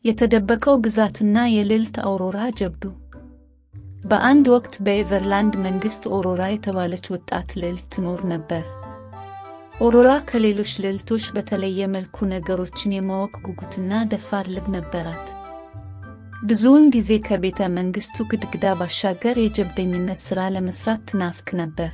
የተደበቀው ግዛትና የልዕልት አውሮራ ጀብዱ። በአንድ ወቅት በኤቨርላንድ መንግሥት ኦሮራ የተባለች ወጣት ልዕልት ትኖር ነበር። ኦሮራ ከሌሎች ልዕልቶች በተለየ መልኩ ነገሮችን የማወቅ ጉጉትና ደፋር ልብ ነበራት። ብዙውን ጊዜ ከቤተ መንግሥቱ ግድግዳ ባሻገር የጀብደኝነት ሥራ ለመሥራት ትናፍቅ ነበር።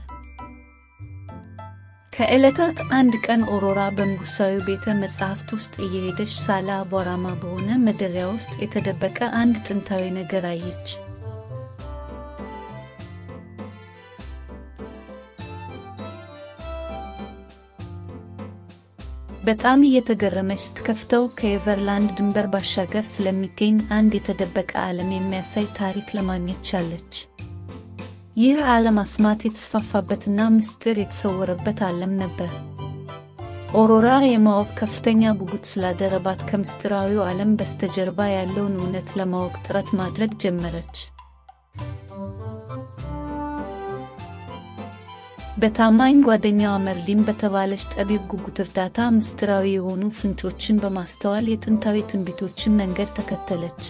ከዕለታት አንድ ቀን ኦሮራ በንጉሣዊ ቤተ መጻሕፍት ውስጥ እየሄደች ሳለ አቧራማ በሆነ መደሪያ ውስጥ የተደበቀ አንድ ጥንታዊ ነገር አየች። በጣም እየተገረመች ስትከፍተው ከኤቨርላንድ ድንበር ባሻገር ስለሚገኝ አንድ የተደበቀ ዓለም የሚያሳይ ታሪክ ለማግኘት ቻለች። ይህ ዓለም አስማት የተስፋፋበትና ምስጢር የተሰወረበት ዓለም ነበር። ኦሮራ የማወቅ ከፍተኛ ጉጉት ስላደረባት ከምስጢራዊው ዓለም በስተጀርባ ያለውን እውነት ለማወቅ ጥረት ማድረግ ጀመረች። በታማኝ ጓደኛዋ መርሊን በተባለች ጠቢብ ጉጉት እርዳታ ምስጢራዊ የሆኑ ፍንጮችን በማስተዋል የጥንታዊ ትንቢቶችን መንገድ ተከተለች።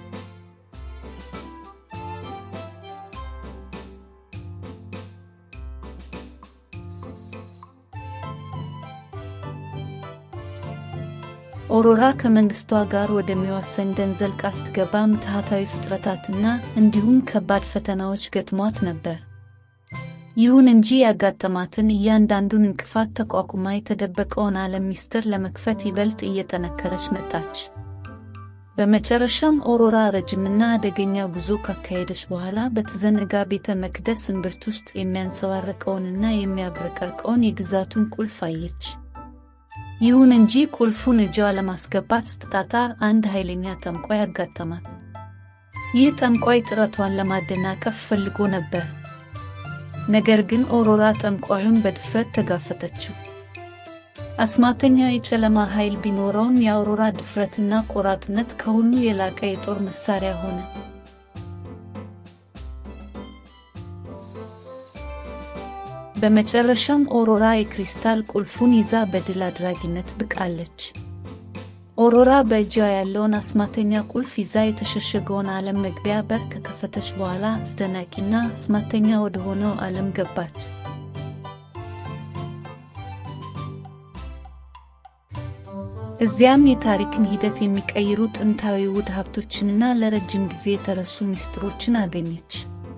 ኦሮራ ከመንግስቷ ጋር ወደሚዋሰን ደን ዘልቃ ስትገባ ምትሃታዊ ፍጥረታትና እንዲሁም ከባድ ፈተናዎች ገጥሟት ነበር። ይሁን እንጂ ያጋጠማትን እያንዳንዱን እንቅፋት ተቋቁማ የተደበቀውን ዓለም ምስጢር ለመክፈት ይበልጥ እየጠነከረች መጣች። በመጨረሻም ኦሮራ ረጅምና አደገኛ ጉዞ ካካሄደች በኋላ በተዘነጋ ቤተ መቅደስ እምብርት ውስጥ የሚያንጸባርቀውንና የሚያብረቀርቀውን የግዛቱን ቁልፍ አየች። ይሁን እንጂ ቁልፉን እጇ ለማስገባት ስትጣጣር አንድ ኃይለኛ ጠንቋይ አጋጠማት። ይህ ጠንቋይ ጥረቷን ለማደናቀፍ ፈልጎ ነበር። ነገር ግን ኦሮራ ጠንቋዩን በድፍረት ተጋፈጠችው። አስማተኛው የጨለማ ኃይል ቢኖረውም የአውሮራ ድፍረትና ቆራጥነት ከሁሉ የላቀ የጦር መሳሪያ ሆነ። በመጨረሻም ኦሮራ የክሪስታል ቁልፉን ይዛ በድል አድራጊነት ብቃለች። ኦሮራ በእጇ ያለውን አስማተኛ ቁልፍ ይዛ የተሸሸገውን ዓለም መግቢያ በር ከከፈተች በኋላ አስደናቂና አስማተኛ ወደ ሆነው ዓለም ገባች። እዚያም የታሪክን ሂደት የሚቀይሩ ጥንታዊ ውድ ሀብቶችንና ለረጅም ጊዜ የተረሱ ምስጢሮችን አገኘች።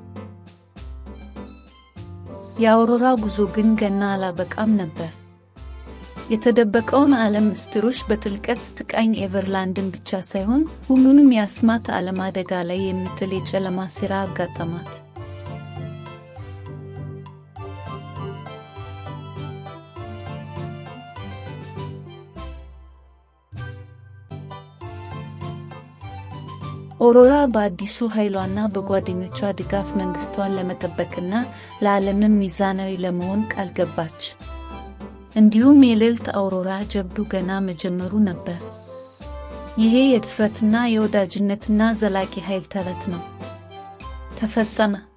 የአውሮራ ጉዞ ግን ገና አላበቃም ነበር። የተደበቀውን ዓለም ምስጢሮች በጥልቀት ስትቃኝ ኤቨርላንድን ብቻ ሳይሆን ሁሉንም የአስማት ዓለም አደጋ ላይ የሚጥል የጨለማ ሴራ አጋጠማት። ኦሮራ በአዲሱ ኃይሏና በጓደኞቿ ድጋፍ መንግስቷን ለመጠበቅና ለዓለምም ሚዛናዊ ለመሆን ቃል ገባች። እንዲሁም የልዕልት አውሮራ ጀብዱ ገና መጀመሩ ነበር። ይሄ የድፍረትና የወዳጅነትና ዘላቂ ኃይል ተረት ነው። ተፈጸመ።